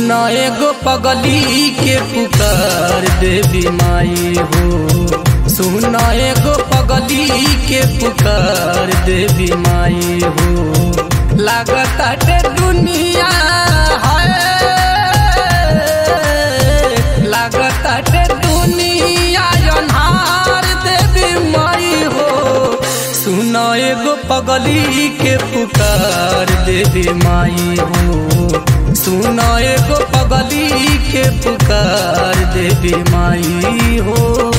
सुन एगो पगली के पुकार देवी माई हो सुन एगो पगली के पुकार देवी माई हो लागताटे दुनिया है लागताटे दुनिया अन्हार देवी माई हो सुन एगो पगली के पुकार देवी माई हो सुन एगो पगली के पुकार देवी माई हो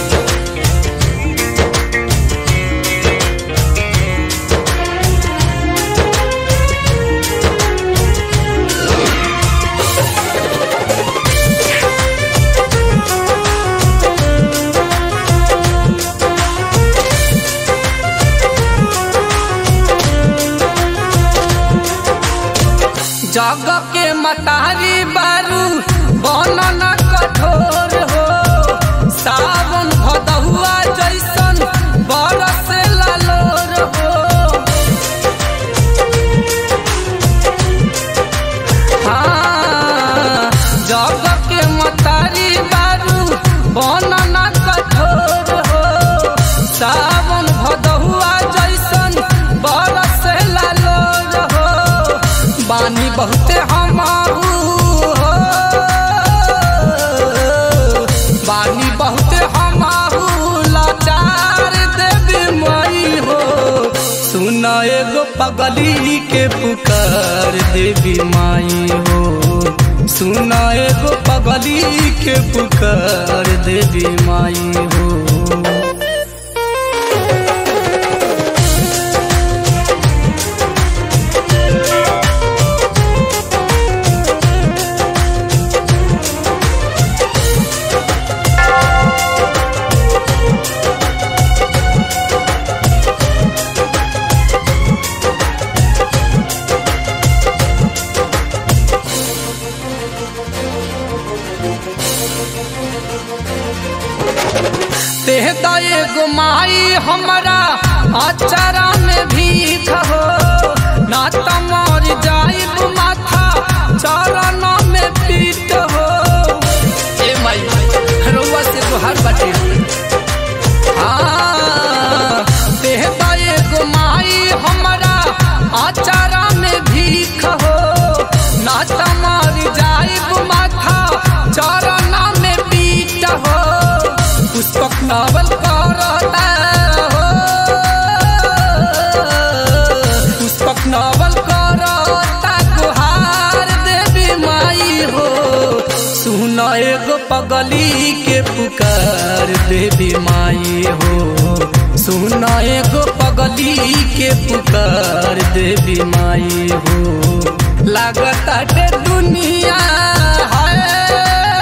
जग के मतारी बारू बनन कठोर हो सावन भदहुआ जैसन बरस लालोर हो हाँ, जग के मतारी बारू बनन कठोर हो सावन भदहुआ जैसन बरस लालोर हो बानी बहुते हमारू हो बानी बहुते हमारू लाचार देवी माई हो सुन एगो पगली के पुकार देवी माई हो सुन एगो पगली के पुकार देवी माई हो तेह एगो माई हमरा अचारा में भीख हो ना तमर जाइब माथा चरण में पीट हो ए माई रउआ से तोहार बाटे हाँ तेह एगो माई हमरा अचारा में भीख हो ना तमर जाइब माथा चरण में पीट हो पुष्पक नावल करता हो पुष्पक नावल करता गुहार देवी माई हो सुन एगो पगली के पुकार देवी माई हो सुन एगो पगली के पुकार देवी माई हो लागताटे दुनिया है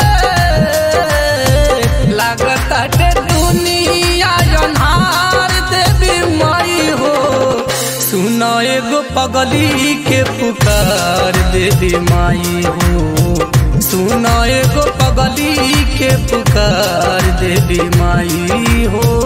लागताटे दुनिया अन्हार देवी माई हो सुन एगो पगली के पुकार देवी माई हो सुन एगो पगली के पुकार देवी माई हो